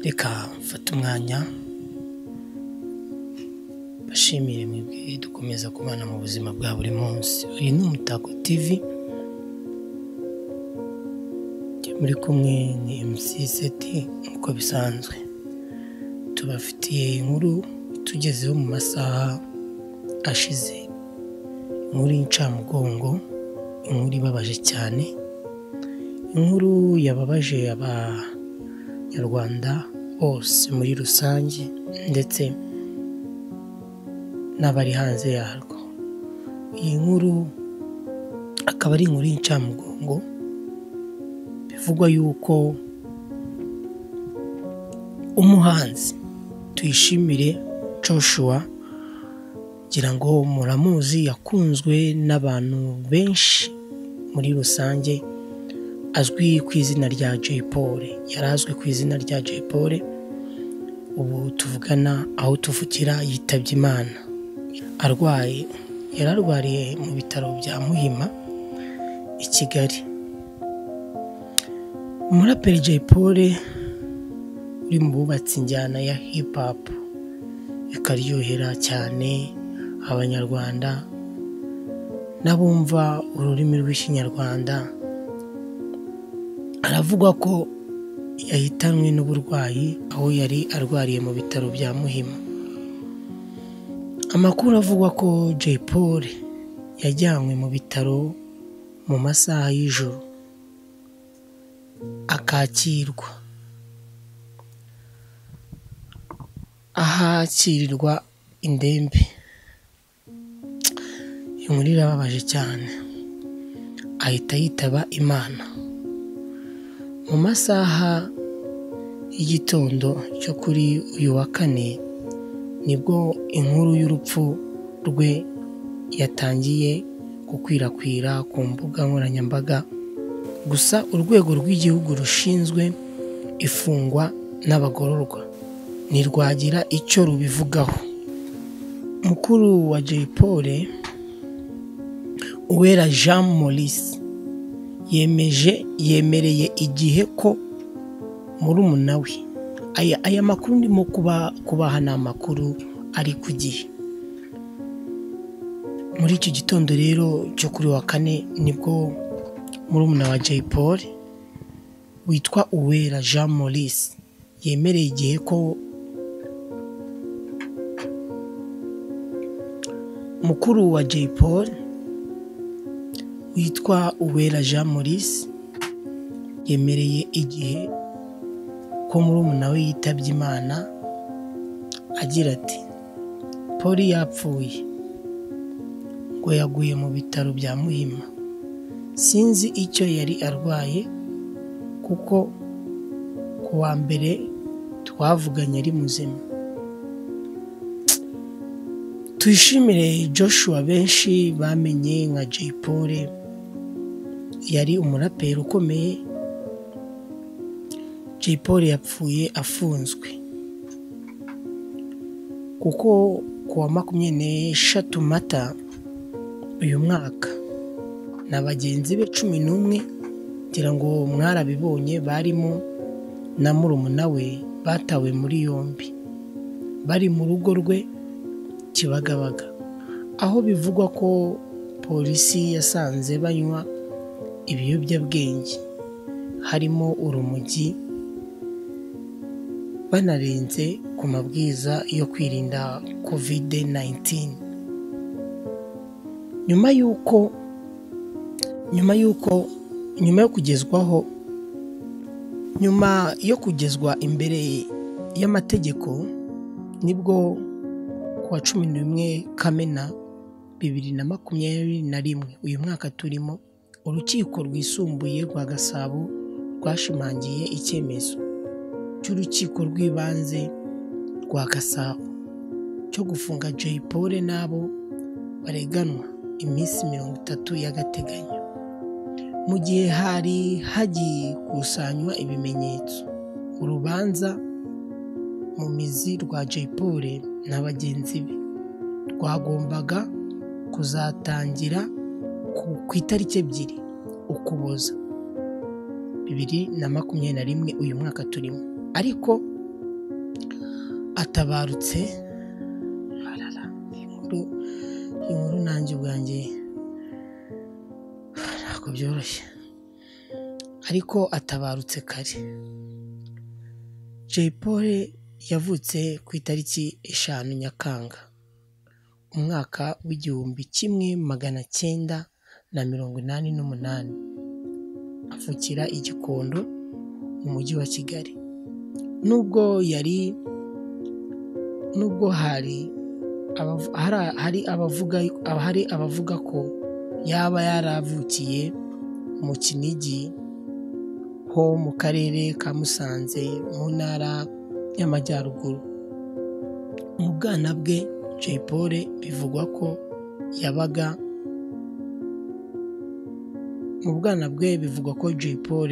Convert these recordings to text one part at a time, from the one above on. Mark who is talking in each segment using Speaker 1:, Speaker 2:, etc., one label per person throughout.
Speaker 1: Reka mfate umwanya mbashimire mwebwe dukomeza kubana mu buzima bwa buri munsi uyu ni umutako TV njye muri kumwe ni MC Seti nk'uko bisanzwe tubafitiye inkuru tugezeho mu masaha ashize inkuru y'incamugongo inkuru ibabaje cyane inkuru yababaje abanyarwanda bose muri rusange ndetse n'abari hanze yarwo iyi nkuru akaba ari inkuru y'incamugongo bivugwa yuko umuhanzi tuyishimire Joshua ngira ngo muramuzi yakunzwe n'abantu benshi muri rusange azwi ku izina rya Jay Paul yari azwi ku izina rya Jay Paul ubu tuvugana aho tuvukira yitabye Imana arwaye yari arwariye mu bitaro bya muhima i kigali umuraperi Jay Paul uri mu bubatsi injyana ya hip hop ikaryohera cyane abanyarwanda n'abumva ururimi rw'ikinyarwanda aravuga ko yahitanywe n'uburwayi aho yari arwariye mu bitaro bya muhima amakuru avuga ko Jay Paul yajyanywe mu bitaro mu masaha y'ijoro akakirwa ahakirirwa indembe inkuru irababaje cyane ahita yitaba imana mu masaha y'igitondo cyo kuri uyu wa kane nibwo inkuru y'urupfu rwe yatangiye gukwirakwira ku mbuga nkoranyambaga gusa urwego rw'igihugu rushinzwe ifungwa n'abagororwa ntirwagira icyo rubivugaho mukuru wa Jay Paul uwera jean maurice yemeje yemereye igihe ko murumuna we aya makuru ndimo kubaha ni amakuru ari ku gihe muri icyo gitondo rero cyo kuri wa kane nibwo murumuna wa Jay Paul witwa uwera jean maurice yemereye igihe ko mukuru wa Jay Paul witwa Uwera Jean Maurice yemereye igihe ko murumuna we yitabye Imana agira ati Paul yapfuye ngo yaguye mu bitaro bya Muhima sinzi icyo yari arwaye kuko ku wa mbere twavuganye ari muzima tuyishimire Joshua benshi bamenye nka Jay Paul yari umuraperi ukomeye Jay Paul yapfuye afunzwe kuko ku wa makumyabiri n'eshatu mata uyu mwaka na bagenzi be cumi n'umwe ngira ngo mwarabibonye barimo na murumuna we batawe muri yombi bari mu rugo rwe kibagabaga aho bivugwa ko polisi yasanze banywa ibiyobyabwenge harimo urumogi banarenze ku mabwiriza yo kwirinda kovide 19 nyuma y'uko nyuma y'uko nyuma yo kugezwaho nyuma yo kugezwa imbere y'amategeko nibwo wa cumi n'umwe kamena bibiri na makumyabiri na rimwe uyu mwaka turimo urukiko rwisumbuye rwa gasabo rwashimangiye icyemezo cy'urukiko rw'ibanze rwa gasabo cyo gufunga Jay Paul n'abo bareganwa iminsi mirongo itatu y'agateganyo mu gihe hari hagikusanywa ibimenyetso urubanza mu mizi rwa Jay Paul na bagenzi be rwagombaga kuzatangira ku itariki ebyiri ukuboza bibiri na makumyabiri na rimwe uyu mwaka turimo ariko atabarutse arara inkuru inkuru nanjye ubwanjye ntabwo byoroshye ariko atabarutse kare jay paul yavutse ku itariki eshanu nyakanga umwaka w'igihumbi kimwe magana cyenda na mirongo inani n'umunani avukira igikondo mu mujyi wa kigali nubwo yari nubwo hari abavu- hari- hari abavuga hari abavuga ko yaba yaravukiye mu kinigi ho mu karere ka musanze mu ntara y'amajyaruguru mu bwana bwe jay paul bivugwa ko yabaga mu bwana bwe bivugwa ko jay paul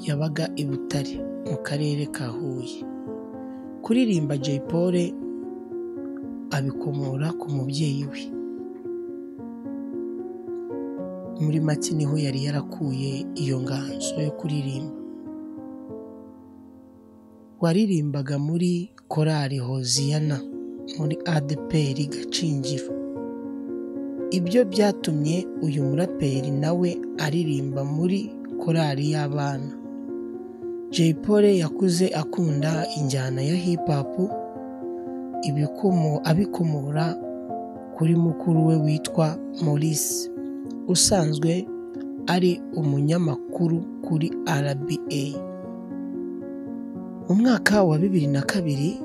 Speaker 1: yabaga i butare mu karere ka huye kuririmba jay paul abikomora ku mubyeyi we muri make niho yari yarakuye iyo nganzo yo kuririmba waririmbaga muri korali hoziyana muri adeperi gacingiro ibyo byatumye uyu muraperi nawe aririmba muri korali y'abana jay paul yakuze akunda injyana ya hip hop ibikomo- abikomora kuri mukuru we witwa maurice usanzwe ari umunyamakuru kuri rba mu mwaka wa bibiri na kabiri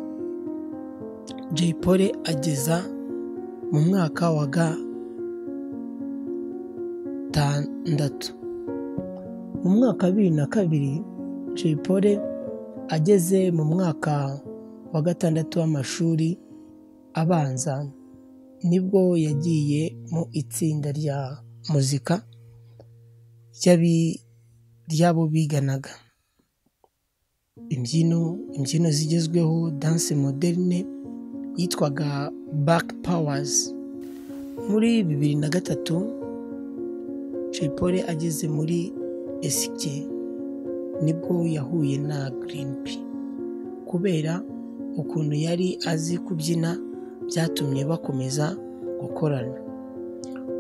Speaker 1: jay paul ageza mu mwaka wa gatandatu mu mwaka wa bibiri na kabiri jay paul ageze mu mwaka wa gatandatu w'amashuri abanza nibwo yagiye mu itsinda rya muzika ry'abi- ry'abo biganaga imbyino imbyino zigezweho danse moderne yitwaga back powers muri bibiri na gatatu jay paul ageze muri esike nibwo yahuye na green p kubera ukuntu yari azi kubyina byatumye bakomeza gukorana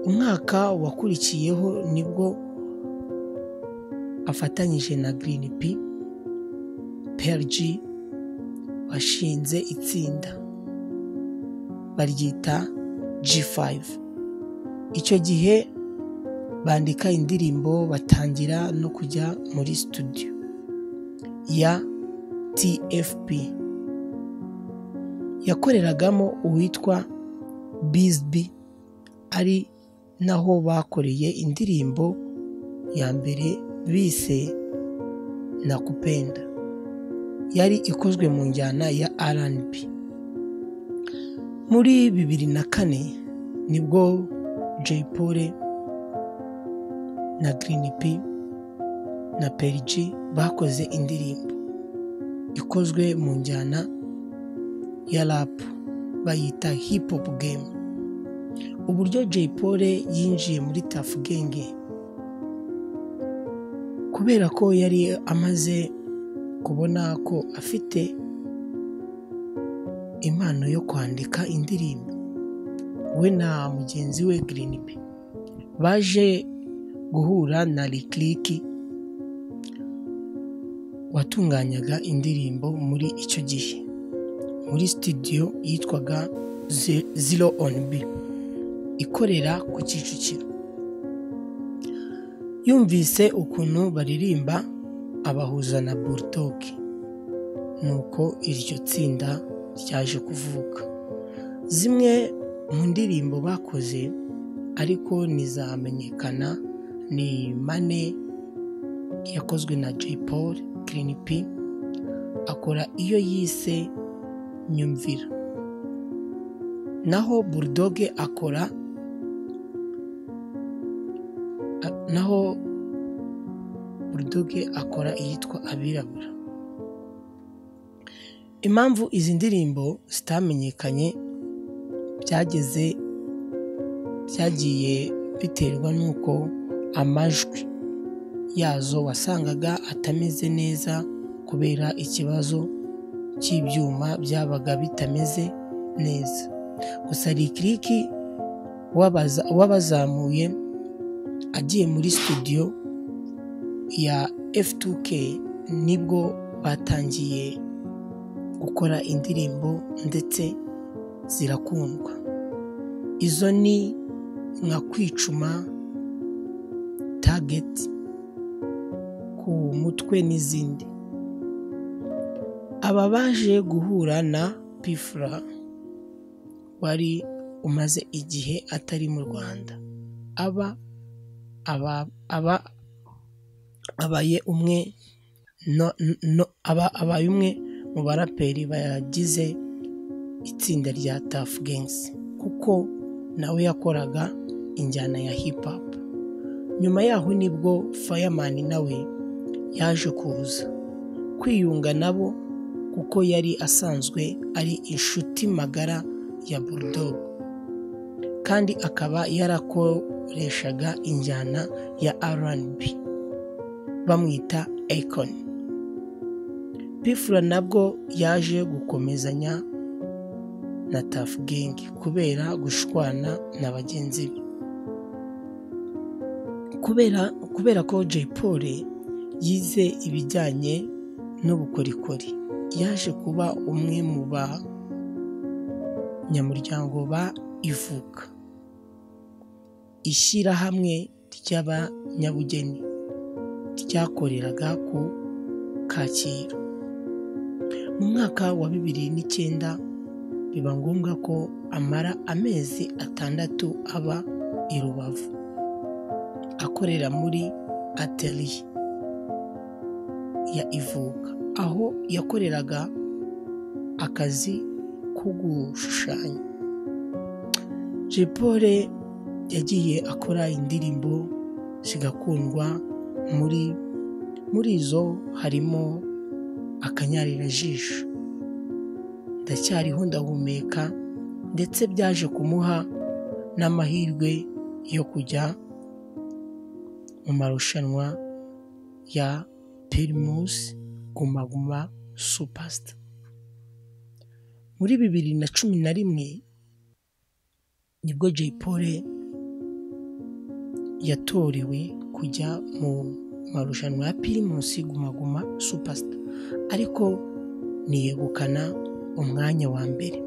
Speaker 1: umwaka wakurikiyeho nibwo afatanyije na green p perji washinze itsinda baryita G5 icyo gihe bandika indirimbo batangira no kujya muri studio ya TFP yakoreragamo uwitwa Bizby ari naho bakoreye indirimbo ya mbere bise nakupenda yari ikozwe mu njyana ya R&B muri bibiri na kane nibwo Jay Paul na Green P na Perj bakoze indirimbo ikozwe mu njyana ya rap bayita hip hop game uburyo Jay Paul yinjiye muri Tuff Gang kubera ko yari amaze kubona ko afite impano yo kwandika indirimbo we na mugenzi we Green P baje guhura na Likliki watunganyaga indirimbo muri icyo gihe muri studio yitwaga Ze- Zero on B ikorera ku Kicukiro yumvise ukuntu baririmba abahuza na Bulldog nuko iryo tsinda ryaje kuvuka zimwe mu ndirimbo bakoze ariko ntizamenyekana ni Mane yakozwe na Jay Paul Green P akora iyo yise nyumvira naho Bulldog akora a- naho Bulldog akora iyitwa abirabura impamvu izi ndirimbo zitamenyekanye byageze byagiye biterwa n'uko amajwi yazo wasangaga atameze neza kubera ikibazo cy'ibyuma byabaga bitameze neza gusa rikiriki wabazamuye agiye muri studio ya F2K nibwo batangiye gukora indirimbo ndetse zirakundwa izo ni nka kwicuma target ku mutwe n'izindi aba baje guhura na pifura wari umaze igihe atari mu rwanda aba aba abaye umwe abaye umwe mu baraperi bagize itsinda rya tafu gengisi kuko nawe yakoraga injyana ya hip hop nyuma yaho nibwo fayamani nawe yaje kuza kwiyunga nabo kuko yari asanzwe ari inshuti magara ya bulldog kandi akaba yarakoreshaga injyana ya R&B bamwita Akon Pfla nabwo yaje gukomezanya na Tuff Gang kubera gushwana na bagenzi be kubera kubera ko Jay Paul yize ibijyanye n'ubukorikori yaje kuba umwe mu banyamuryango ba ivuka ishyirahamwe ry'abanyabugeni ryakoreraga ku kacyiru mu mwaka wa bibiri n'icyenda biba ngombwa ko amara amezi atandatu aba i rubavu akorera muri ateliye ya ivuka aho yakoreraga akazi ko gushushanya jepore yagiye akora indirimbo zigakundwa muri muri izo harimo akanyarira-jisho ndacyariho ndahumeka ndetse byaje kumuha n'amahirwe yo kujya mu marushanwa ya pirimusi gumaguma supasita muri bibiri na cumi na rimwe nibwo Jay Paul yatorewe kujya mu marushanwa ya pirimusi gumaguma supasita ariko niyegukana umwanya wa mbere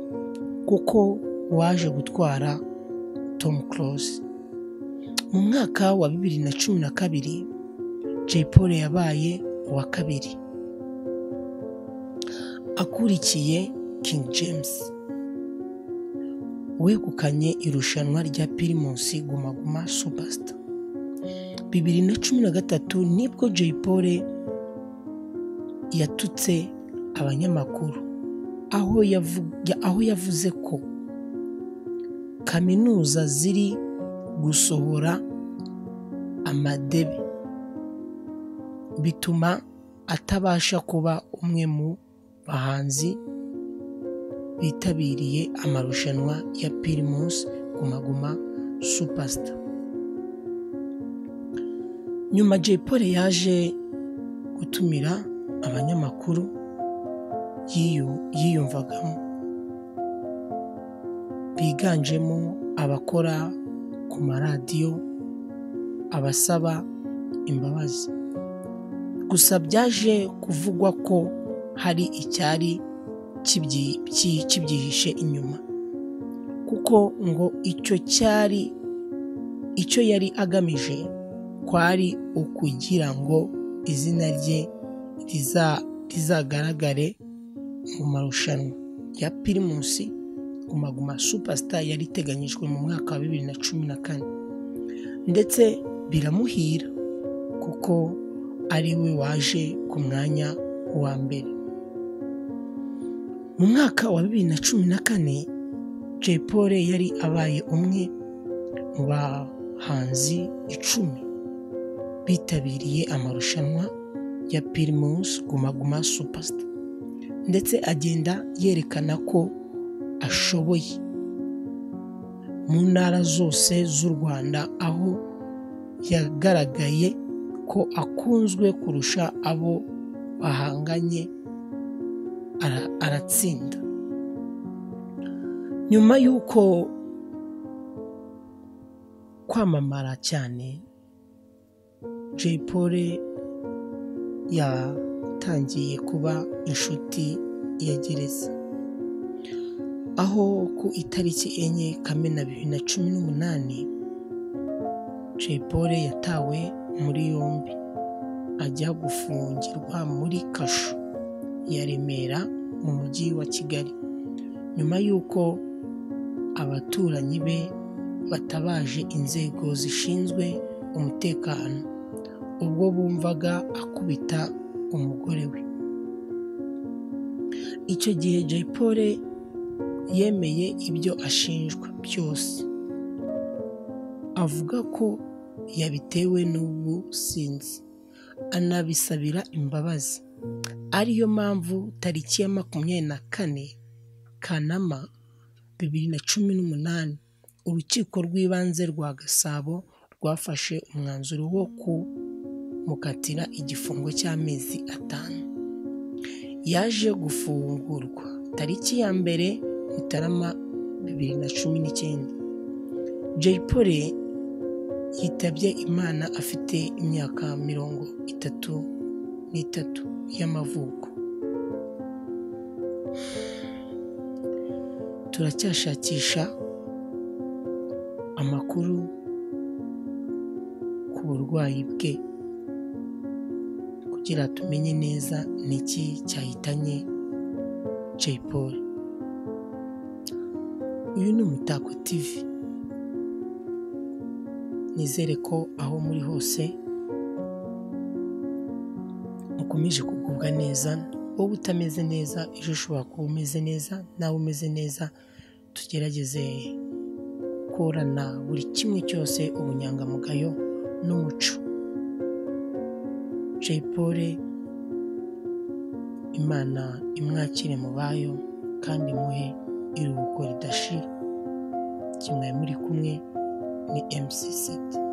Speaker 1: kuko waje gutwara Tom Close mu mwaka wa bibiri na cumi na kabiri Jay Paul yabaye uwa kabiri akurikiye King James wegukanye irushanwa rya pirimusi gumaguma supasita bibiri na cumi na gatatu nibwo Jay Paul yatutse abanyamakuru aho yavuze ko kaminuza ziri gusohora amadebe bituma atabasha kuba umwe mu bahanzi bitabiriye amarushanwa ya pirimusi gumaguma supasita nyuma Jay Paul yaje gutumira abanyamakuru yiyumvagamo biganjemo abakora ku maradiyo abasaba imbabazi gusa byaje kuvugwa ko hari icyari kibyihishe inyuma kuko ngo icyo cyari icyo yari agamije kwari ukugira ngo izina rye rizagaragare mu marushanwa ya pirimusi gumaguma supasita yari iteganyijwe mu mwaka wa bibiri na cumi na kane ndetse biramuhira kuko ari we waje ku mwanya wa mbere mu mwaka wa bibiri na cumi na kane Jay Paul yari abaye umwe mu bahanzi icumi bitabiriye amarushanwa ya pirimusi gumaguma supasita ndetse agenda yerekana ko ashoboye mu ntara zose z'u rwanda aho yagaragaye ko akunzwe kurusha abo bahanganye ara- aratsinda nyuma y'uko kwamamara cyane jay polly yatangiye kuba inshuti ya gereza aho ku itariki enye kamena bibiri na cumi n'umunani jay polly yatawe muri yombi ajya gufungirwa muri kasho ya remera mu mujyi wa kigali nyuma y'uko abaturanyi be batabaje inzego zishinzwe umutekano ubwo bumvaga akubita umugore we icyo gihe jay polly yemeye ibyo ashinjwa byose avuga ko yabitewe n'ubusinzi anabisabira imbabazi ariyo mpamvu tariki ya makumyabiri na kane kanama bibiri na cumi n'umunani urukiko rw'ibanze rwa gasabo rwafashe umwanzuro wo kumukatira igifungo cy'amezi atanu yaje gufungurwa tariki ya mbere mutarama bibiri na cumi n'icyenda jay polly yitabye imana afite imyaka mirongo itatu n'itatu y'amavuko turacyashakisha amakuru ku burwayi bwe kugira tumenye neza ni iki cyahitanye jay polly uyu ni umutako tv nizere ko aho muri hose mukomeje kugubwa neza wowe utameze neza ejo ushobora kuba umeze neza nawe umeze neza tugerageze gukorana buri kimwe cyose ubunyangamugayo n'umuco jay polly imana imwakire mu bayo kandi muhe iruhuko ridashira kimwe muri kumwe ni mc seti